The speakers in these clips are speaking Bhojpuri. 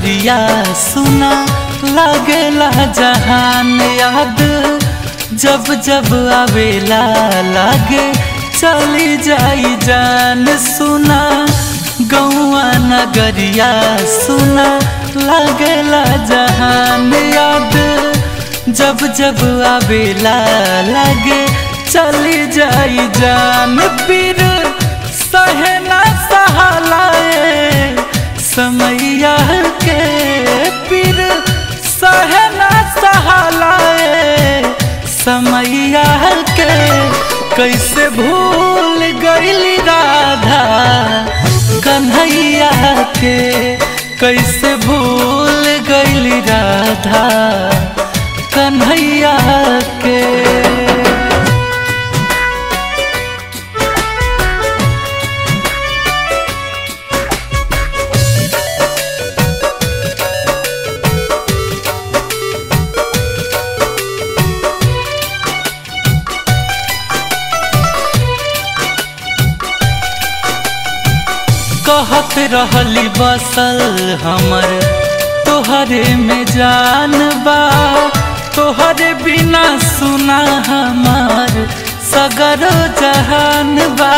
नगरिया सुना लागेला जहान याद जब जब आवेला लागे चली जाई जान सुना गौआ नगरिया सुना लागेला जहान याद जब जब आवेला लागे चली जाई जान फिर सहना सहलाए समैया के फिर सहना सहलाए समैया के कैसे भूल गईली राधा कन्हैया के कैसे भूल गईली राधा कन्हैया के कहत रहली बसल हमर तोहरे में जान बा तोहरे बिना सुना हमार सगर जहान बा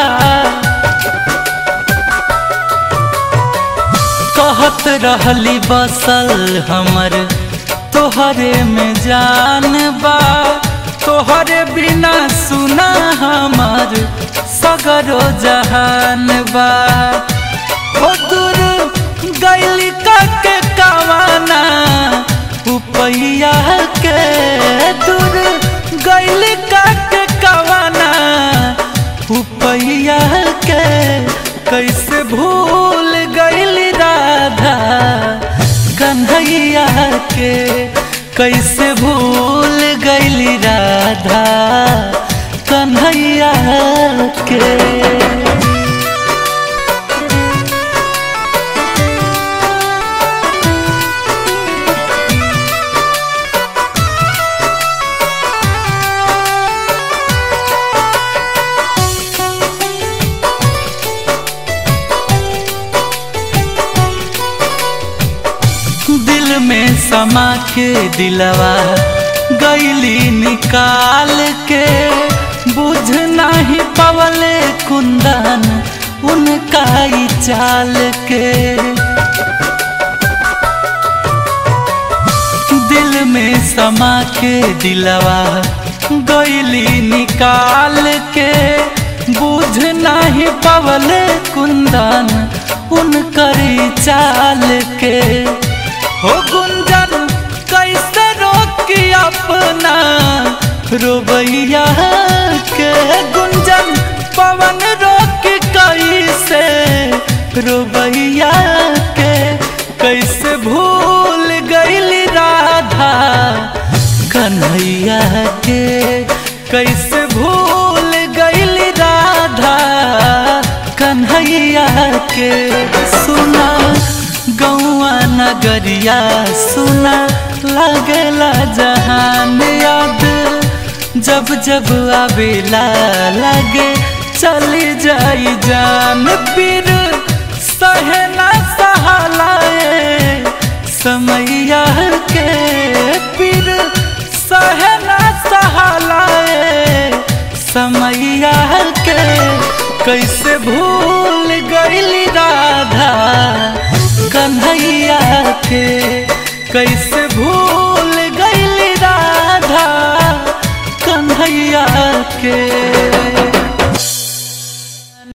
कहत रहली बसल हमर तोहरे में जान बा तोहरे बिना सुना हमार सगरो जहान बा हो दूर गैली के कवाना उपैया के दूर गैली के कवाना उपैया के कैसे भूल गैली राधा कन्हैया के कैसे भूल गैली राधा कन्हैया के दिल में समा के दिलवा गैली निकाल के बुझ नहीं पवले कुंदन उनका ही चाल के दिल में समा के दिलवा गैली निकाल के बुझ नहीं पवले कुंदन उनकर चाल के हो गुंजन कैसे रोकी अपना रोबैया के गुंजन पवन रोक कैसे रोबैया के कैसे भूल गईली राधा कन्हैया के कैसे भूल गईली राधा कन्हैया के सुना गौआ नगरिया सुना लागेला जहान याद जब जब आवेला लागे चली जाई जान फिर सहना सहलाए समैया के फिर सहना सहलाए समैया के कैसे भूल गईली राधा कन्हैया के कैसे भूल गईली राधा कन्हैया के